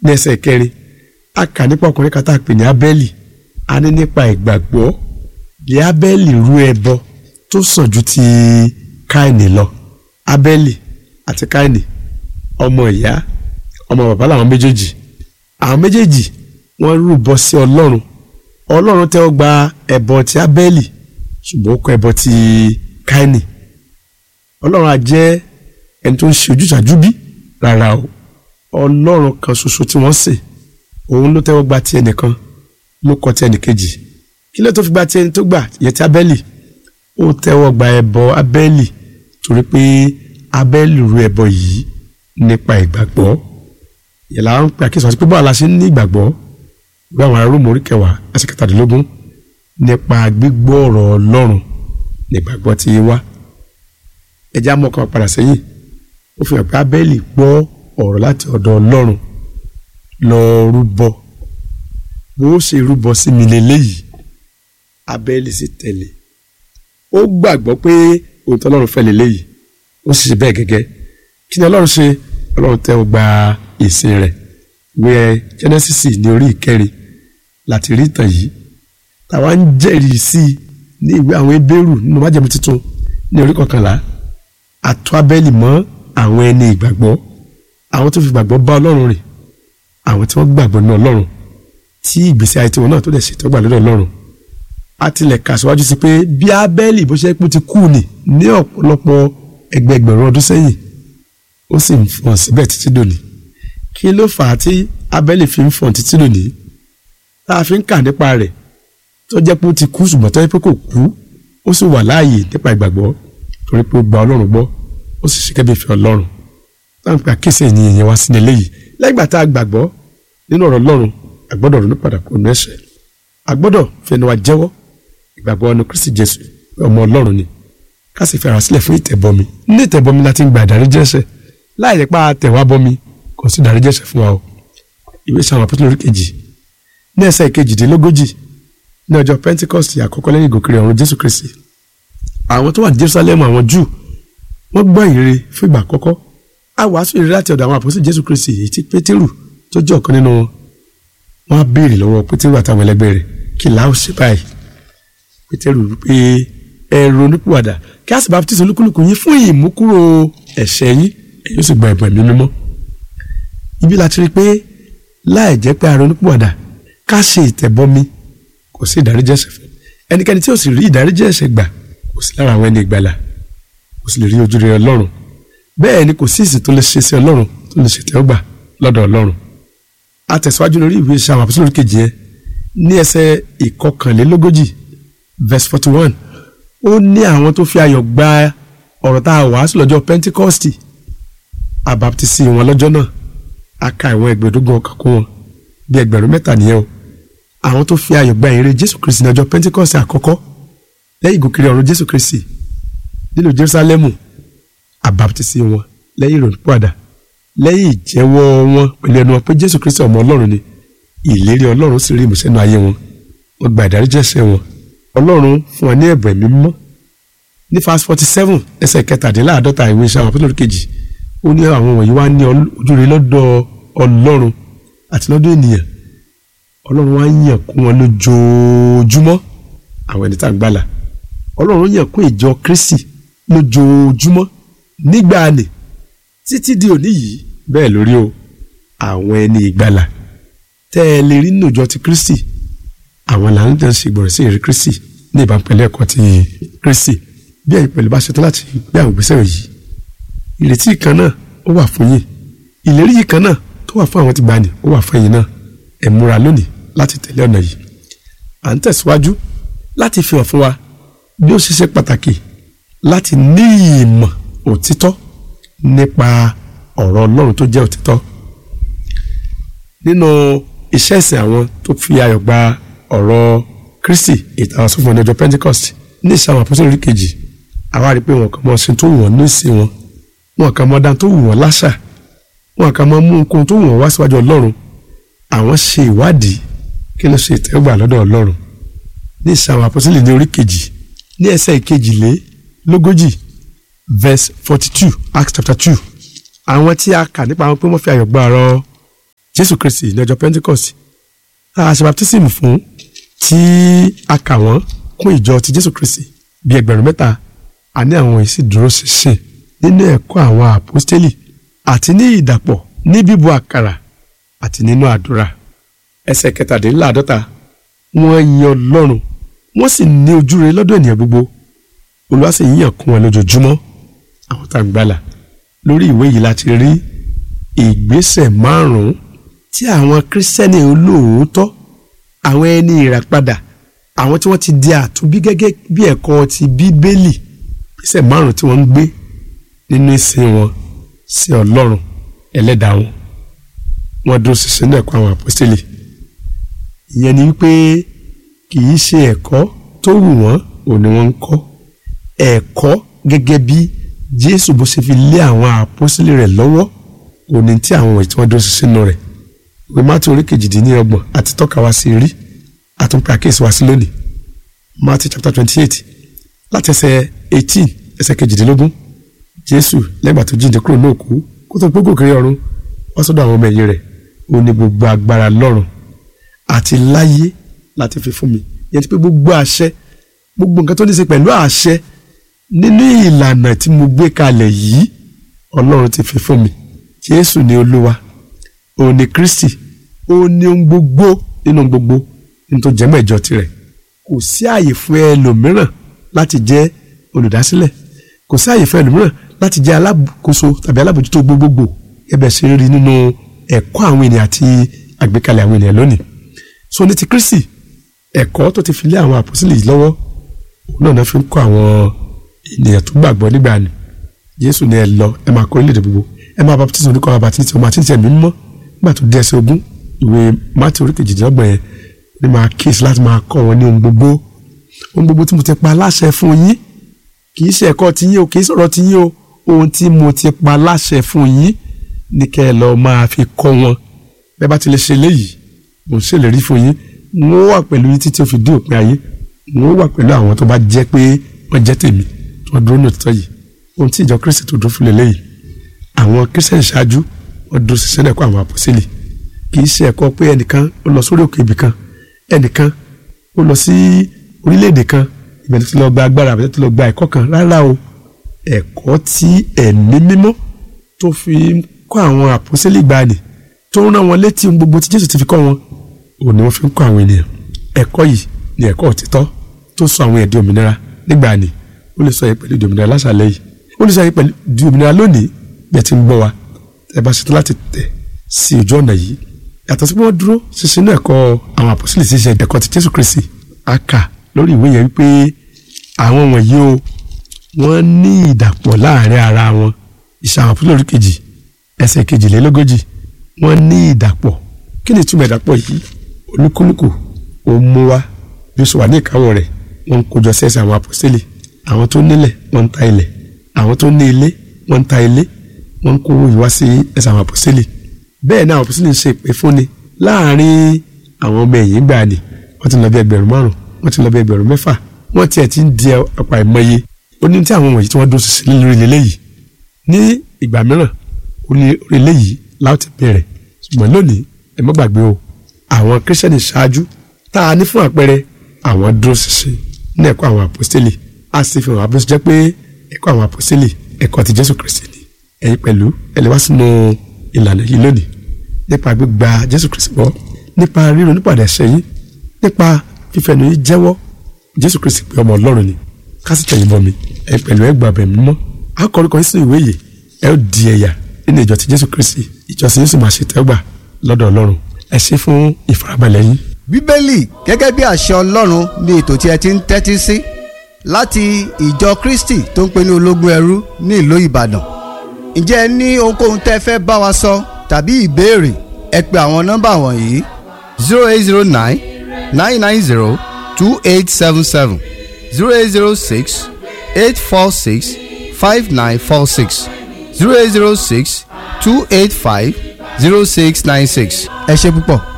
ní ẹsẹ̀ kẹrin a kà nípa ọkùnrin kan tá a pè ní abẹ́lì a ní nípa ìgbàgbọ́ bí abẹ́lì rú ẹbọ tó sàn ju ti káìní lọ abẹ́lì àti káìní ọmọ ìyá ọmọ bàbá làwọn méjèèjì àwọn méjèèjì wọ́n rúbọ sí ọlọ́run ọlọ́run tẹ́wọ́ gba ẹbọ ti abẹ́lì ṣùgbọ́n ó kọ̀ ẹbọ ti káìní ọlọ́run á jẹ́ ẹni tó ń ṣe ojúṣàjú bí rárá o ọlọ́run kan ṣoṣo tí wọ́n sìn òun ló tẹ́wọ́ gba ti ẹnìkan ló kọ̀ ti ẹnìkejì kí ló tó fi gba ti ẹni tó gbà yẹn ti abẹ́lì ó tẹ́wọ́ gba ẹbọ abẹ́lì torí pé abẹ́lì ru ẹbọ yìí nípa ìgbàgbọ́ yẹn la ń pè àkíyèsí wọn sí pé báwo la ṣe ń ní ìgbàgbọ́ bí àwọn ará rómù orí kẹwàá ẹsẹ̀ kẹtàdínlógún nípa gbígbọ́ ọ̀rọ̀ ọlọ́run nígbàgbọ́ ti wá ẹjẹ́ amọ̀kan padà sẹ́yìn ó fi hàn pé abẹ́lì gbọ́ ọ̀rọ̀ láti ọ̀dọ̀ ọlọ́run lọ rúbọ bó ṣe rúbọ sí mi lélẹ́yìí abẹ́lì sì tẹ̀lé ó gbàgbọ́ pé ohun tí ọlọ́run fẹ́ lélẹ́yìí ó sì ṣe bẹ́ẹ̀ gẹ́gẹ́ kí ni ọlọ́run ṣe ọlọ́run tẹ́ ọ gba ìsìn rẹ̀ wẹ Genesis ní orí ìkẹrin láti rí ìtàn yìí táwa ń jẹ́rìí sí i ní ìwé àwọn ebéèrú nínú májẹ̀mú tuntun ní orí kọkànlá àtọ́ abẹ́lì mọ́ àwọn ẹni ìgbàgbọ́ àwọn tó fi gbàgbọ́ bá ọlọ́run rìn àwọn tí wọ́n gbàgbọ́ ní ọlọ́run tí ìgbésí ayé tiwọn náà tó dẹ̀ ṣètò gbà lọ́dọ̀ ọlọ́run a tilẹ̀ kà síwájú sí pé bí abẹ́lì bó ṣe pé ti kú ni ní ọ̀pọ̀lọpọ̀ ẹgbẹẹgbẹ̀rún ọdún sẹ́yìn ó sì ń fọ̀n síbẹ̀ títí dòní kí ló fà á tí abẹ́lì fi ń fọ̀n títí dòní tá a fi ń kà nípa rẹ̀ tó jẹ́ pé ó ti kú ṣùgbọ́n tó jẹ́ pé kò kú ó sì wà láàyè nípa ìgbàgbọ́ torí pé ó gba ọlọ́run gbọ́ ó sì ṣe kẹ́bí ìfẹ́ ọlọ́run táwọn pé àkíyèsí ènìyàn yẹn wá sí ilé yìí lẹ́gbàá tá a gbàgbọ́ nínú ọ̀rọ̀ ọlọ́run àgbọ́dọ̀ ronú padà kó nu ẹ̀ṣẹ̀ àgbọ́dọ̀ fẹnu wa jẹ́wọ́ ìgbàgbọ́ ọ̀nà kristi jésù ọmọ ọlọ́run ni ká sì fẹ́ràn sílẹ̀ fún ìtẹ̀bọmi ní ìtẹ̀bọmi láti ń gba ìdáríjì ẹ̀ṣẹ̀ láì lè pa àtẹ̀wá bọmi kò sí ìdáríjì ẹ̀ṣẹ̀ fún wa o ìwé sàwọn apọ́tò lórí kejì ní ẹsẹ̀ kejìdínlógójì ní ọjọ́ pentecost àkọ́kọ́ lẹ́yìn ìgòkèrè ọ̀run jésù kristi àwọn tó wà ní jerusalem àwọn júù wọ́n gbọ́ ìrere fún ìgbà àkọ́kọ́ a wàásù ìrere láti ọ̀dọ̀ àwọn àpòsí jésù kristi èyí tí pétérù tó jẹ́ ọ̀kan nínú wọn wọ́n á béèrè lọ́wọ́ pétérù àtàwọn ẹlẹgbẹ́ rẹ̀ kí là ó ṣe báyìí pétérù pé ẹ ronúpìwàdà kí a sì baptisi olúkúlùkù yín fún ìmúkúrò ẹ̀ṣẹ̀ yín èyí ó sì gba ẹ̀bùn ẹ̀mí mímọ́ ibi láti rí i pé láì jẹ́ pé a ronúpìwàdà ká ṣe ìtẹ̀bọmi kò sí ìdáríjì ẹ̀ṣẹ̀ fún ẹnikẹ́ni tí ó sì rí ìdáríjì ẹ̀ṣẹ̀ gbà kò sí lára àwọn ẹni ìgbàlà kò sì lè rí ojú rere ọlọ́run bẹ́ẹ̀ ni kò sí ìsìn tó lè ṣe sí ọlọ́run tó lè ṣètẹ́ ọgbà lọ́dọ̀ ọlọ́run a tẹ̀síwájú lórí ìwé iṣẹ́ àwọn àpòsílẹ̀ kejì yẹn ní ẹsẹ̀ ìkọkànlélógójì verse forty one ó ní àwọn tó fi ayọ̀ gba ọ̀rọ̀ tá a wàásù lọ́jọ́ Pentecost àbáptísì wọn lọ́jọ́ náà a ka ìwọ̀n ẹgbẹ̀ẹ́dógún ọkàn kún wọn bí ẹgbẹ̀rún mẹ́ta nìyẹn o àwọn tó fi ayọ̀ gba ìrere Jésù Kristi ní ọjọ́ Pentecost àkọ́kọ́ lẹ́yìn ìgòkèrè ọ̀run Jésù Kristi nílùú Jerusalem àbáptísì wọn lẹ́yìn ìrònúpìwàdà lẹ́yìn ìjẹ́wọ́ wọn pẹ̀lú ẹnu wọn pé Jésù Kristi ọmọ Ọlọ́run ni ìlérí Ọlọ́run sì rí ìmúṣẹ nínú ayé wọn wọ́n gba ìdáríjì ẹ̀ṣẹ̀ wọn Ọlọ́run fún wọn ní ẹ̀bùn ẹ̀mí mímọ́ ní verse forty seven ẹsẹ̀ kẹtàdínláàdọ́ta ìwé iṣẹ́ àwọn apostolic kejì ó ní àwọn wọ̀nyí wá ní ojúre lọ́dọ̀ Ọlọ́run àti lọ́dọ̀ ènìyàn Ọlọ́run wá yàn kún wọn lójoojúmọ́ àwọn ẹni tá à ń gbàlà Ọlọ́run yàn kún ìjọ Kristi lójoojúmọ́ nígbà ni títí di òní yìí bẹ́ẹ̀ lórí o àwọn ẹni ìgbàlà tẹ́ ẹ lè rí nínú ìjọ ti Kristi àwọn là ń dán ṣègbọ̀rẹ̀ sí ìrí Kristi ní ìbámu pẹ̀lú ẹ̀kọ́ ti Kristi bí ẹ̀yin pẹ̀lú bá ṣetán láti gbé àwọn ìgbésẹ̀ yìí ìrètí kan náà ó wà fún yín ìlérí yìí kan náà tó wà fún àwọn tí gbani ó wà fún ẹ̀yin náà ẹ múra lónìí láti tẹ̀lé ọ̀nà yìí à ń tẹ̀síwájú láti fi hàn fún wa bí ó ṣe ṣe pàtàkì láti ní ìmọ̀ òtítọ́ nípa ọ̀rọ̀ Ọlọ́run tó jẹ́ òtítọ́ nínú iṣẹ́ ìsìn àwọn tó fi ayọ̀ gba ọ̀rọ̀ Kristi ìtàn àsọfún ọjọ́ Pentecost ní ìṣe àwọn àpọ́sọ̀rọ̀ kejì àwa rí i pé wọn kàn mọ́ ṣe tó wù wọ́n ní ìsìn wọn wọn kàn mọ́ dán tó wù wọ́n láṣà wọn kàn mọ́ mú nǹkan tó wù wọ́n wá síwájú Ọlọ́run àwọn ṣe ìwádìí kí ló ṣe ìtẹ́wọ́gbà lọ́dọ̀ Ọlọ́run ní ìṣe àwọn àpọ́sọ̀rọ̀ ní orí kejì ní ẹsẹ̀ ìkejìlélógójì verse forty two Acts chapter two àwọn tí a kà nípa àwọn pé wọ́n fi ayọ̀ gba ọ̀rọ̀ jésù kristi ní ọjọ́ pentecost a ṣe baptism fún tí a kà wọ́n kún ìjọ ti jésù kristi bíi ẹgbẹ̀rún mẹ́ta a ní àwọn èsì dúró ṣinṣin nínú ẹ̀kọ́ àwọn àpọ́stélì àti ní ìdàpọ̀ ní bíbu àkàrà àti nínú àdúrà ẹsẹ̀ kẹtàdínláàdọ́ta wọ́n yin ọlọ́run wọ́n sì ní ojúre lọ́dọ̀ ènìyàn gbogbo olúwa sì yíyàn kún wọn lójoojúmọ́ àwọn tá à ń gbàlà lórí ìwé yìí láti rí ìgbésẹ̀ márùn-ún tí àwọn kírísítẹ́nì olóòótọ́ àwọn ẹni ìràpadà àwọn tí wọ́n ti di àtúnbí gẹ́gẹ́ bí ẹ̀kọ́ ti bíbélì ìgbésẹ̀ márùn-ún tí wọ́n ń gbé nínú ìsìn wọn sí ọlọ́run ẹlẹ́dàá wọn wọ́n dúró ṣinṣin ní ẹ̀kọ́ àwọn àpọ́stélì ìyẹn ni wípé kì í ṣe ẹ̀kọ́ tó wù wọ́n ò ní wọ́n ń kọ́ ẹ̀kọ́ gẹ́gẹ́ bí jésù bó ṣe fi lé àwọn àpọ́stélì rẹ̀ lọ́wọ́ òní tí àwọn ìwé tí wọ́n dúró ṣinṣin nù rẹ̀ ìwé mátí orí kejìdínlọ́gbọ̀n àti tọ́ka wá sí rí àtúnpè àkíyèsí wá sí lónìí Matthew chapter twenty eight láti ẹsẹ̀ eighteen ẹsẹ̀ kejìdínlógún jésù lẹ́gbàá tó jíǹde kúrò náà kú kó tó gbógò kiri ọ̀run wá sọ́dọ̀ àwọn ọmọ ẹ̀yìn rẹ̀ ó ní gbogbo agbára lọ́run àti láyé láti fi fún mi yẹn ti pé gbogbo àṣẹ gbogbo nǹkan tó ní í ṣe pẹ̀lú àṣẹ nínú ìlànà tí mo gbé kalẹ̀ yìí ọlọ́run ti fi fún mi jésù ni olúwa òun ni kristi òun ni ohun gbogbo nínú ohun gbogbo nínú tó jẹ́ mẹ́jọ tirẹ̀ kò sí àyè fún ẹlòmíràn láti jẹ́ olùdásílẹ̀ kò sí àyè fún ẹlòmíràn láti jẹ́ alákòóso tàbí alábòjútó gbogbogbò ẹbẹ̀ ṣe rí nínú ẹ̀kọ́ àwọn ènìyàn àti àgbékalẹ̀ àwọn ènìyàn lónìí so ní ti kristi ẹ̀kọ́ tó ti fi lé àwọn àpòsílẹ̀ yìí lọ́wọ́ òun náà fi ń kọ́ àwọn ènìyàn tó gbàgbọ́ nígbà ni jésù ni ẹ lọ ẹ máa kọ́ orílẹ̀-èdè gbogbo ẹ máa baptisi oníkọ́ máa baptisi ọmọ àti ìtì ẹ̀mí mímọ́ nígbà tó dé ẹsẹ̀ ogún ìwé mátì orí kejìdínlọ́gbọ̀n yẹn ni máa kíyèsí láti máa kọ́ wọn ní ohun gbogbo ohun gbogbo tí mo ti pa láṣẹ fún yín kì í ṣe ẹ̀kọ́ ti yín o kì í sọ̀rọ̀ ti yín o ohun tí mo ti pa láṣẹ fún yín ní kẹ́ ẹ lọ máa fi kọ́ wọn bẹ́ẹ̀ bá ti lè ṣe léyìí mo ń ṣèlérí fún yín n ó wà pẹ̀lú yín títí ó fi dé òpin ayé n ó wà pẹ̀lú àwọn tó bá jẹ́ pé wọ́n jẹ́ tèmi tí wọ́n dúró ní òtítọ́ yìí ohun tí ìjọ kristi tó dúró fún lélẹ́yìí àwọn kristian ṣáájú wọ́n dúró ṣiṣẹ́ ẹ̀kọ́ àwọn àpọ́sílẹ̀ kì í ṣe ẹ̀kọ́ pé ẹnìkan ó lọ sórí òkè ibì kan ẹnìkan ó lọ sí orílẹ̀-èdè kan ìbẹ̀rẹ̀ tó lọ gba agbára àbẹ̀tẹ̀ tó lọ gba ẹ̀kọ́ kan rárá o ẹ̀kọ́ tí ẹ̀mí mímọ́ tó fi ń kọ́ àwọn àpọ́sílẹ̀ gbani tó ń rán wọn létí ohun gbogbo tí jésù ti fi kọ́ wọn òun ni wọ́n fi ń kọ́ àwọn ènìyàn ẹ̀kọ́ yìí ni ẹ̀kọ́ òtítọ́ tó sọ àwọn ẹ̀dí òmìnira nígbà ni ó lè sọ yìí pẹ̀lú ìdí òmìnira láṣàlẹ̀ yìí ó lè sọ yìí pẹ̀lú ìdí òmìnira lónìí bí ẹ ti ń gbọ́ wa ẹ bá ṣetán láti tẹ̀ sí ojú ọ̀nà yìí yàtọ̀ sí pé wọ́n dúró ṣinṣin náà ẹ̀kọ́ àwọn àpọ́sílẹ̀ ti ṣe ẹ̀kọ́ ti jésù kristi a kà lórí ìwé yẹn wípé àwọn wọ̀nyí o wọ́n ní ìdàpọ̀ láàrin ara wọn ìṣàwọn àpọ́sílẹ̀ orí kejì ẹsẹ̀ kejìlélógójì wọ́n ní ìdàpọ̀ kí ni ìtumọ̀ ìdàpọ̀ yìí olúkúlùkù ó mú wá bí ó ṣe wà ní ìkáwọ́ rẹ̀ wọ́n ń kójọ sí ẹsẹ̀ àwọn àpọ́sílẹ̀ àwọn tó nílẹ̀ wọ́n ń ta ilẹ̀ àwọn tó ní ilé wọ́n ń ta ilé wọ́n ń kó owó yìí wá sí ẹsẹ̀ àwọn àpọ́sílẹ̀ bẹ́ẹ̀ náà àwọn àpọ́sílẹ̀ ń ṣe ìpè fúnni láàrin àwọn ọmọ ẹ̀yìn gbà ni wọ́n ti lọ bí ẹgbẹ̀rún márùn wọ́n ti lọ bí ẹgbẹ̀rún mẹ́fà wọ́n tiẹ̀ ti ń di ọ̀pá ìmọye ó ní tí àwọn wọ̀nyí tí wọ́n dúró ṣinṣin lórí ilé yìí ní ìgbà mìíràn orí ilé yìí láti bẹ̀rẹ̀ ṣùgbọ́n lónìí ẹ má gbàgbé o àwọn kírísítẹ́nì ṣáájú tá a ní fún àpẹẹrẹ àwọn dúró ṣinṣin ní ẹ̀kọ́ àwọn àpọ́sítélì a sì fi hàn wá bí ó ṣe jẹ́ pé ẹ̀kọ́ àwọn àpọ́sítélì ẹ̀kọ́ ti Jésù Kristi ni ẹ̀yin pẹ̀lú ẹ lè wá sínú ìlànà yìí lónìí nípa gbígba Jésù Kristi gbọ́ nípa ríro nípàdé ẹ̀ṣẹ̀ yín nípa fífẹnu yín jẹ́wọ́ Jésù Kristi pé ọmọ Ọlọ́run ni kásì tẹ̀yìn bọ̀ mi ẹ pẹ̀lú ẹ gbàgbẹ́ mímọ́ akọrin kan sínú ìwé yìí ẹ ó di ẹ̀yà nínú ìjọ ti Jésù Kristi ìjọsìn yóò sì máa ṣe tẹ́gbà lọ́dọ̀ Ọlọ́run ẹ ṣe fún ìfarabalẹ̀ yín. bíbélì gẹ́gẹ́ bí àṣẹ ọlọ́run ni ètò tí ẹ ti ń tẹ́tí sí láti ìjọ kristi tó ń pè ní ológun ẹrú ní ìlú ìbàdàn ǹjẹ́ ẹ ní ohunkóhun tẹ́ fẹ́ bá wa sọ tàbí ìbéèrè ẹ pe àwọn nọ́mbà wọ̀nyí zero eight zero nine nine nine zero two eight seven seven zero eight zero six eight four six five nine four six zero eight zero six two eight five zero six nine six ẹ ṣé púpọ̀.